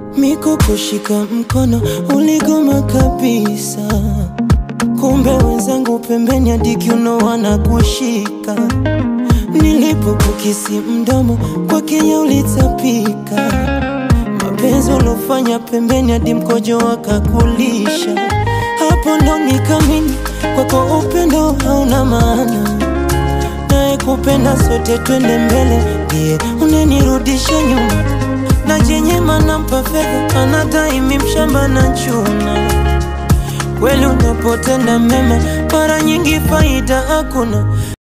Miko kushika mkono uligoma kabisa, kumbe wenzangu pembeni hadi kiuno wanakushika. Nilipokukisi mdomo kwa Kenya ulitapika, mapenzi ulofanya pembeni hadi mkojo wakakulisha. Hapo ndo nikamini kwako upendo hauna maana, naye kupenda sote twende mbele, ndiye unenirudisha nyuma na jenyema nampa fedha anadai mi mshamba na chuna. Kweli unapotenda mema mara nyingi faida hakuna.